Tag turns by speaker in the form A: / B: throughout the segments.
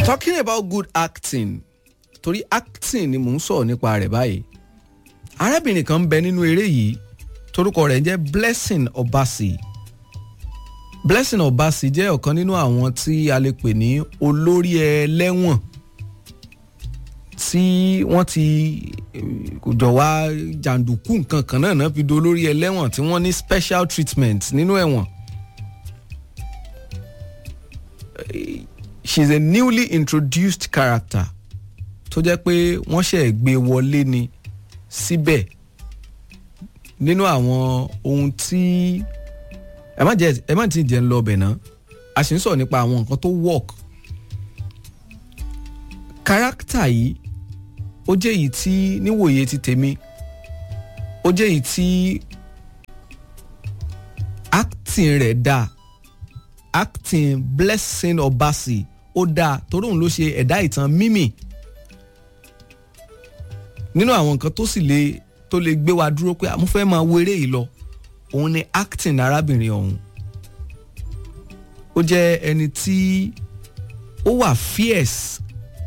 A: talking about good acting torí acting ni mò ń sọ̀rọ̀ nípa rẹ̀ báyìí arábìnrin kan ń bẹ nínú eré yìí torúkọ rẹ̀ ń jẹ́ blessing obasi blessing obasi jẹ́ ọ̀kan nínú àwọn tí a lè pè ní olórí ẹlẹ́wọ̀n tí wọ́n ti kò jọ wá jàǹdùkú nǹkan kan náà náà fi do olórí ẹlẹ́wọ̀n tí wọ́n ní special treatment nínú ẹ̀wọ̀n. she is a newly introduced character tó jẹ́ pé wọ́n ṣẹ̀ gbé wọlé ni síbẹ̀ nínú àwọn ohun tí ẹ má jẹ ẹ má ti jẹ ń lọ ọbẹ̀ náà a sì ń sọ̀rọ̀ nípa àwọn nǹkan tó work character yìí ó jẹ́ èyí tí níwòye ti tèmi ó jẹ́ èyí tí acting rẹ̀ dáa acting blessing obasi ó dáa torí òun ló ṣe ẹ̀dá ìtàn mímì nínú àwọn nǹkan tó sì lè tó lè gbé wa dúró pé mo fẹ́ máa wo eré yìí lọ òun ni acting arábìnrin ọ̀hún ó jẹ́ ẹni tí ó wà fierce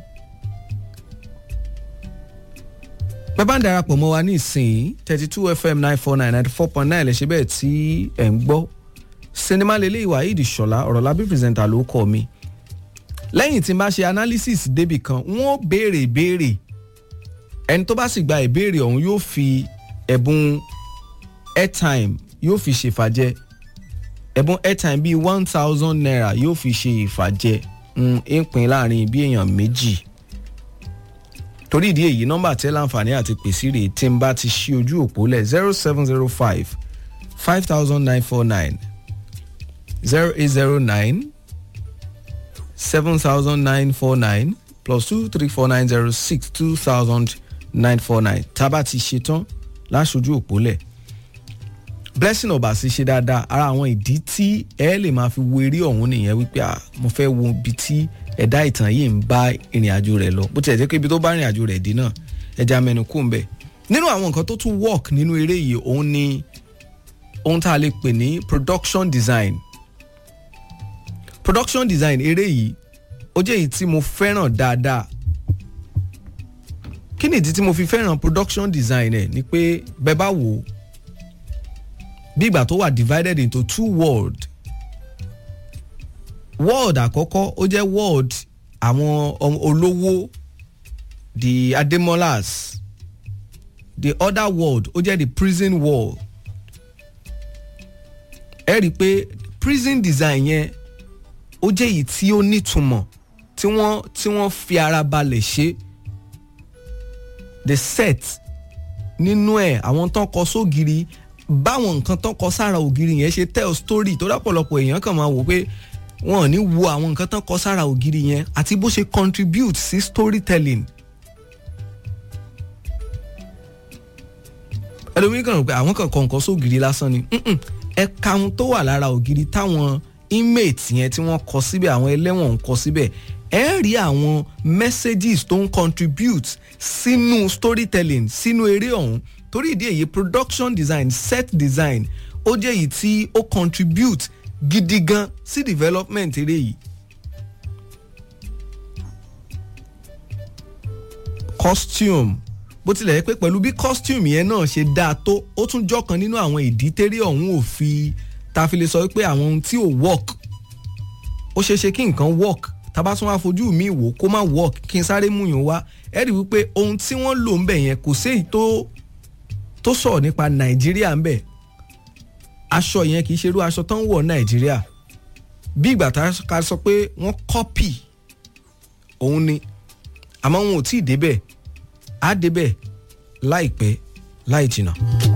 A: bẹ́ẹ̀ bá ń darapọ̀ mọ́ wa ní ìsìn thirty two fm nine four nine ninety four point nine lè ṣe bẹ́ẹ̀ tí ẹ̀ ń gbọ́ sinimá lélẹ́ ìwà yìí ṣọ̀lá ọ̀rọ̀ lábí pírẹsẹ̀ntà ló kọ́ mi lẹ́yìn tí n bá ṣe analysis débì kan wọ́n béèrè ìbéèrè ẹni tó bá sì gba ìbéèrè ọ̀hún yóò fi ẹ̀bùn airtime yóò fi ṣèfàjẹ́ ẹ̀bùn airtime bíi one thousand naira yóò fi ṣe ìfàjẹ́ ń pín láàrin bí èèyàn méjì torí ìdí èyí nọ́mbà tẹ́ láǹfààní àti pèsè rè tí n bá ti ṣí ojú òpó lẹ̀ zero seven zero five five thousand nine four nine zero eight zero nine seven thousand nine four nine plus two three four nine zero six two thousand nine four nine tábà ti ṣetán láṣojú òpó lẹ̀ blessing ọba sì ṣe dáadáa ara àwọn ìdí tí ẹ lè máa fi wo eré ọ̀hún nìyẹn wípé à mo fẹ́ wo ibi tí ẹ̀dá ìtàn yìí ń bá ìrìn àjò rẹ̀ lọ bó tilẹ̀ jẹ́ pé ibi tó bá ìrìn àjò rẹ̀ dé náà ẹja mẹ́nu kù ń bẹ̀ nínú àwọn nǹkan tó tún work nínú eré yìí òun ni ohun tá a lè pè ní production design production design eré yìí ó jẹ́ èyí tí mo fẹ́ràn dáadáa kí ni ìdí tí mo fi fẹ́ràn production design ẹ̀ ni pé bẹ́ẹ̀ bá wò ó bí ìgbà tó wà divided into two world world àkọ́kọ́ ó jẹ́ world àwọn olówó the ademolas the other world ó jẹ́ the prison world ẹ rí i pé prison design yẹn ó jẹ́ èyí tí ó nítumọ̀ tí wọ́n tí wọ́n fi ara balẹ̀ ṣe the set nínú ẹ̀ àwọn tán kọ sógiri báwọn nǹkan tán kọ sára ògiri yẹn ṣe tell story tó dápọ̀lọpọ̀ èèyàn kàn máa wò pé wọn ò ní wo àwọn nǹkan tán kọ sára ògiri yẹn àti bó ṣe contribute sí storytelling. ẹlòmíín kàn rò pé àwọn kan kọ nǹkan sógiri lásán ni ẹ̀ka ohun tó wà lára ògiri táwọn inmate yẹn tí wọ́n kọ síbẹ̀ àwọn ẹlẹ́wọ̀n ń kọ síbẹ̀ ẹ rí àwọn messages tó ń contribute sínú storytelling sínú eré ọ̀hún torí ìdí èyí production design set design ó jẹ́ èyí tí ó contribute gidi gan sí development eré yìí. costume bó tilẹ̀ yẹ pé pẹ̀lú bí costume yẹn náà ṣe dáa tó ó tún jọ́kan nínú àwọn ìdí tẹ́rẹ́ ọ̀hún ò fi ta fi lè sọ pé àwọn ohun tí ò work ó ṣeé ṣe kí nǹkan work tábà tún wá fojú mi wò kó má work kí n sáré mú yàn wá ẹ rí wípé ohun tí wọ́n lò ń bẹ̀ yẹn kò sí èyí tó tó sọ̀rọ̀ nípa nàìjíríà ń bẹ̀ aṣọ yẹn kì í ṣerú aṣọ tó ń wọ̀ nàìjíríà bí ìgbà tá a sọ pé wọ́n kọ́pì òun ni àmọ́ wọn ò tí ì débẹ̀ á débẹ̀ láìpẹ́ láì jìnnà.